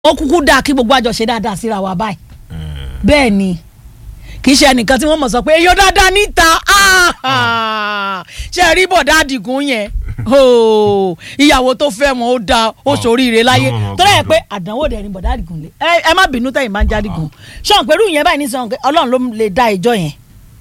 ó kúkú dáa kí gbogbo àjọṣe dáadáa síra wa báyìí bẹ́ẹ̀ ni kì í ṣe ẹnìkan tí wọ́n mọ̀ sọ pé èèyàn dáadáa níta ah, ṣe rí bọ̀dá àdìgún yẹn oh, ìyàwó tó fẹ́ wọn ó dáa ó ṣoríire láyé lọ́mọ ọmọ tó rẹ̀ gbọ́dọ̀. pé àdánwò dẹ̀ ni bọ̀dá àdìgún lé ẹ ẹ má bínú tẹ̀yìn máa ń jádìgún ṣọ́n pẹ̀lú ìyẹn báyìí nísìnyí pé ọlọ́run ló lè dá ìjọ yẹn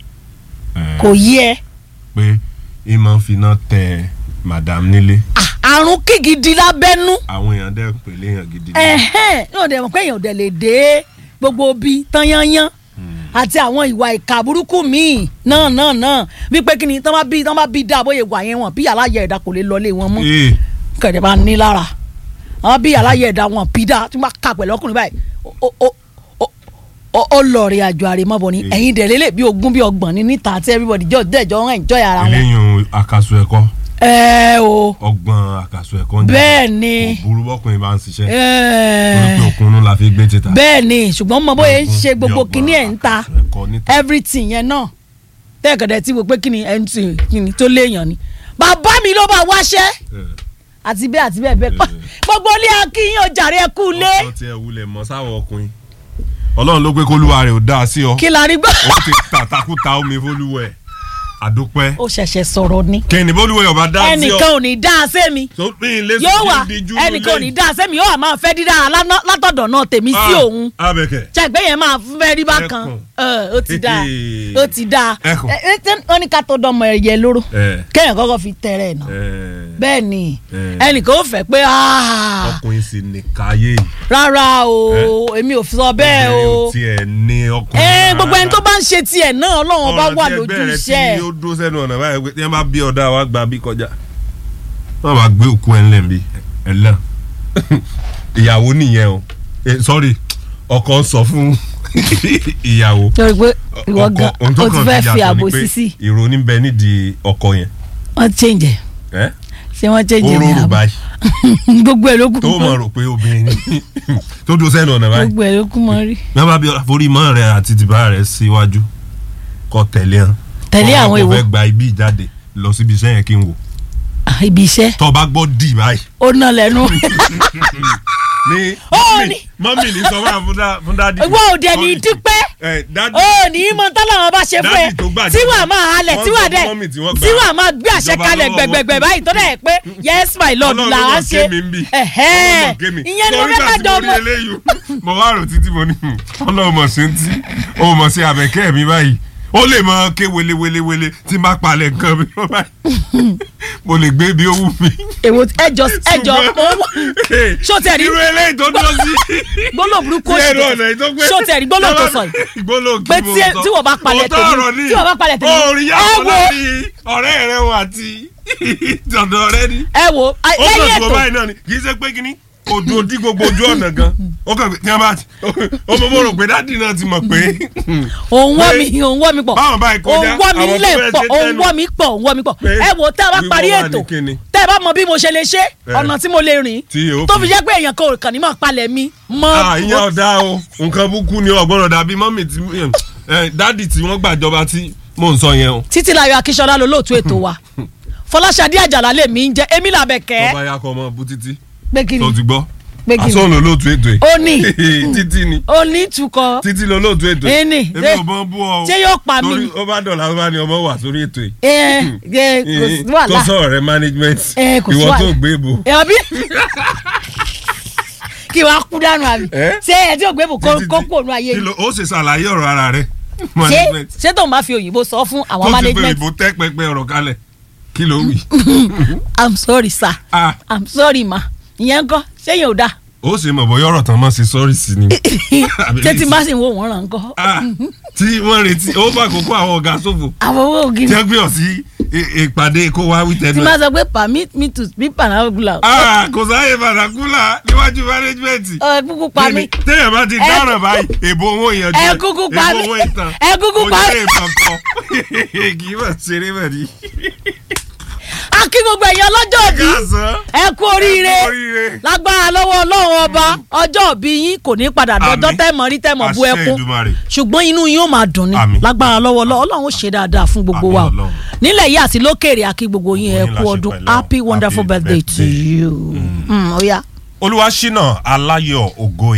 kò yí ẹ pé ìmọ̀ finá tẹ madam nílé Ah, àrùn kígidi lábẹ́nú àwọn èèyàn dẹ́ pèlè èèyàn gidi ni. ẹ̀hẹ́n yóò dẹ̀ mọ̀ pé èèyàn ò dẹ̀ lè dé gbogbo bí tán yányán àti àwọn ìwà ìka burúkú míì náà náà náà wípé kí ni tán bá bí tán bá bí dáa bóyá ìwà yẹn wọn bí aláyẹ ẹ̀dá kò lè lọlé wọn mọ́ Ee, kẹ̀dẹ̀ bá ní lára àwọn bí aláyẹ ẹ̀dá wọn bí dáa tí wọ́n bá kà pẹ̀lú ọkùnrin báyìí ó- ó- ó- ó- ó lọ rí àjọ àrèmọ́bọ̀ ni Ee. ẹ̀yin dẹ̀ lélẹ̀ bí ogún bí ọgbọ̀n ní níta àti everybody jọ dẹ̀jọ́ ń enjoy ara wọn. eléyìí àkàsù ẹ̀kọ́ ẹ o ọgbọ́n àkàsù ẹ̀kọ́ ń jà. bẹ́ẹ̀ ni kò burú bọ́kùnrin bá ń ṣiṣẹ́ ẹ torí pé òkun la fi gbé títà. bẹ́ẹ̀ ni ṣùgbọ́n mo bóyá ń Ọgbọ́n ṣe gbogbo bí kinní ẹ̀ ń ta àkàsù ẹ̀kọ́ níta. everything yẹn náà tẹ́ẹ̀kẹ̀dẹ̀ tí mo pé kí ni ẹ̀ ń tì kí ni tó léèyàn ni bàbá mi ló bá wáṣẹ́ Ẹ, àti bẹ́ẹ̀ àti bẹ́ẹ̀ bẹ́ẹ̀ pa Eh. gbogbo ilé akínyìn ọjàre ẹ kú lé ọkọ tí ẹ wulẹ̀ mọ́ sáwọ́ ọkùnrin ọlọ́run ló pé kólúwa rẹ̀ ò dáa sí ọ kí la rí gbọ́. ó ti tàtàkùtà omi fólúwẹ̀ àdúpẹ́ ó ṣẹ̀ṣẹ̀ sọ̀rọ̀ ni kẹ́ni bólúwẹ̀ ọba dá sí ọ ẹnìkan ò ní dá a sẹ́mi tó pín in lé yóò wà ẹnìkan ò ní dá a sẹ́mi yóò wà máa fẹ́ dídá alá- látọ̀dọ̀ náà tèmi sí òun abẹ́kẹ̀ ṣàgbé yẹn máa fẹ́ rí bákan Ẹkùn. Ẹ, ó ti dáa Hehe. ó ti dáa Ẹkùn. Ẹ, ẹ, tẹ́- wọ́n ní ká tó dánmọ ẹyẹ lóró ẹ kéèyàn kọ́kọ́ fi tẹ̀rẹ̀ náà ẹ bẹ́ẹ̀ ni Eh. ẹnìkan ó fẹ́ pé "Ah, ọkùnrin sì ní káyé yìí rárá o èmi ò sọ bẹ́ẹ̀ o obìnrin ò tiẹ̀ ní ọkùnrin ẹ gbogbo ẹni tó bá ń ṣe tiẹ̀ náà ọlọ́run ọba Ọ̀rọ̀ wà tí lójú ẹgbẹ́ rẹ iṣẹ́ tí ó dúró sẹ́nu ọ̀nà báyìí pé tí wọ́n bá bí ọ̀dà wa gba bí kọjá wọ́n máa gbé òkú ẹ̀ ńlẹ̀ bí ẹ̀ lẹ́ ìyàwó nìyẹn o Eh, sorry ọkọ ń sọ fún ìyàwó torí pé ìwọ ọkọ gan ohun tó o ti kàn fẹ́ fi fi yàtọ̀ àbò ni pé sísì ìrònú bẹ nídìí ọkọ yẹn wọ́n change ẹ̀ ẹ́ ṣé wọ́n change ó ẹ̀ ní rọrùn àbò báyìí gbogbo ẹ̀ ló kú tó mọ̀ rò pé obìnrin ni tó dúró sẹ́nu ọ̀nà báyìí gbogbo ẹ̀ ló kú mọ́ rí wọ́n bá bí forí mọ́ rẹ̀ àti tìbá rẹ̀ síwájú kọ́ tẹ̀lé hàn tẹ̀lé àwọn Ọkọ èwo fẹ́ gba ibi ìjáde lọ síbi iṣẹ́ yẹn kí n wò Ah, ibi iṣẹ́ tó bá gbọ́ dì báyìí ó ná lẹ́nu ní Ó mọ́mì ní- mọ́mì ní sọ fún àfúndá fúndá dì ìwọ òde ní dípẹ́ ẹ dádì ó ní mọ tọ́lá wọn bá ṣe fún ẹ Dádì tó gbàjọba. tí wàá máa halẹ̀ Wọ́n tí sọ wàá fún dẹ̀ mọ́mì tí wọ́n gbà tí wàá máa gbé àṣẹ ìjọba kalẹ̀ lọ́wọ́ gbẹgbẹgbẹ wọn. báyìí tó dẹ̀ pé yes my lord Ọlọ́run là ló á mọ̀ ṣe kémi ń bì. ẹ̀hẹ́n Ọlọ́run mọ̀ kémi. ìyẹn ni mo Torí fẹ́ ìgbà kájọ tí mo ọmọ rí eléyìí, mo wá rò títí mo ní hmm, Ọlọ́run mọ̀ sí ti ó mọ̀ sí abẹ́kẹ́ mi báyìí ó lè mọ ké wele wele wele tí n bá palẹ̀ nǹkan mi lọ báyìí mo lè gbé bí ó wù mí. èwo ẹjọ ẹjọ ṣó tẹ̀ rí irú eléyìí tó dúró sí gbólóhùn burúkú sí ẹnu òṣì ọ̀nà yìí tó gbé. ṣó tẹ̀ rí gbólóhùn tó sọ yìí gbólóhùn kí pé mo tí sọ. tí wọ́n bá palẹ̀ Òótọ́ tèmi ọ̀rọ̀ ni. tí wọ́n bá palẹ̀ tèmi orin ẹ yàtọ̀ wo láàrin ọ̀rẹ́ rẹ wọn àti dọ̀dọ̀ rẹ ni. ẹ wo ó lẹ́yìn kàn tó ètò báyìí náà ni kì í ṣe pé kíní odò dí gbogbo ojú ọ̀nà gan ó kàn tí wọ́n bá ti ó mọ̀ mọ̀ rò pé dádì náà ti mọ̀ pé òun wọ́ pé mi òun wọ́ mi pọ̀ báwọn báyìí kọjá, òun wọ́ mi àwọn tó nílẹ̀ fẹ́ pọ̀ ṣe òun tẹ́nu. wọ́ mi pọ̀ òun wọ́ mi pọ̀ Pé ẹ wo tẹ́ ẹ bá wíwọ́ parí wà ní ètò kíni? tẹ́ ẹ bá mọ bí mo ṣe lè ṣe ọ̀nà tí mo lè rìn Tí yóò tó fi- fi jẹ́ pé èèyàn kan ò kàn ní máa palẹ̀ mi mọ́ Ah, ìyẹn ọ̀dà o nǹkan búkú ni ọ̀gbọ́n ọ̀dà bíi mọ́mì tí eh, dádì tí wọ́n gbàjọba tí mò ń sọ yẹn o. títílayọ̀ akíṣọlá ló lóòtú ètò wa fọláṣadé àjàlá lè mí ń jẹ emí làbẹ̀kẹ́ tọ́ba yakọ̀ ọmọ bú títí pé kí ni tó ti gbọ́ pé kí ni asọ́nù olóòtú ètò yìí. ó ní títí ni ó ní ìtukọ̀ títí lọ olóòtú ètò Ẹ ní, èmi ṣé- ò bọ́ bú ọ o. ṣé yóò pa mí torí ni? ó bá dọ̀là ó bá ní ọmọ wà sórí ètò yìí. ẹ ẹ kò sí tó wàhálà sọ̀rọ̀ rẹ management Ẹ, kò sí ìwọ tó wàhálà. gbé bò. ẹ ọbí kí wàá kú dànù àbí Ẹ? ṣé ẹ tí ò gbé bò kó Títí- kó kò nù ayé kí yìí ló- ó ṣe ṣàlàyé ọ̀rọ̀ ara rẹ ṣé management ṣé tóun bá fi òyìnbó sọ fún àwọn tó ti fẹ́ management ìbò tẹ́ pẹpẹ ọ̀rọ̀ kalẹ̀ kí ló wí. i'm sorry sir Ah, i'm sorry ma ìyẹn ń kọ́ ṣéyìn ò dáa ó ṣe mọ̀ bọ́yọ̀ ọ̀rọ̀ tán mọ́ sí sọ́ọ̀rì sí ni. Àbí ṣé tí lè má sì ń wo wọ́n ràn ń kọ́ Ah, tí wọ́n retí ó bá kókó àwọn ọ̀gá ṣòfò àwọn owó ògiri tí wọ́n gbé ọ sí i- ìpàdé kó wá wí tí tẹnu má ẹ̀. sọ pé permit me to speak panagula Ah, kò sáyè bàdàkúlà níwájú mánéjìmẹ̀ntì. ẹ kúkú pa mí téèyàn bá ti Ẹ- dáràn báyìí èbó owó ìyànjú ẹ kúkú pa mí. èbó owó ìtàn Ẹ kúkú pa mí. ojúlé ìpàkọ́ kì í mọ̀ ṣeré mọ̀ ní. a kí gbogbo ẹ̀yin ọlọ́jọ́ bí káàsán ẹ kú oríire ẹ kú oríire. lágbára lọ́wọ́ ọlọ́run ọba ọjọ́ òbí yín kò ní padà dọjọ́ Àmín. tẹ́mọ̀ rí tẹ́mọ̀ bú Àṣẹ ẹkún Èdùmàrè. ṣùgbọ́n inú yín ó máa dùn ní Àmín. lágbára lọ́wọ́ ọlọ́run ọlọ́run ó ṣe dáadáa fún gbogbo Àmín wa o Ọlọ́run. nílẹ̀ yìí àti lókèrè àkí gbogbo yín ẹ Gbogbo yín kú la ṣe ọdún pẹ̀lẹ́ o. happy wonderful Happy birthday to birthday. you. Mm, ó yá. olúwaṣínà aláyọ̀ ògo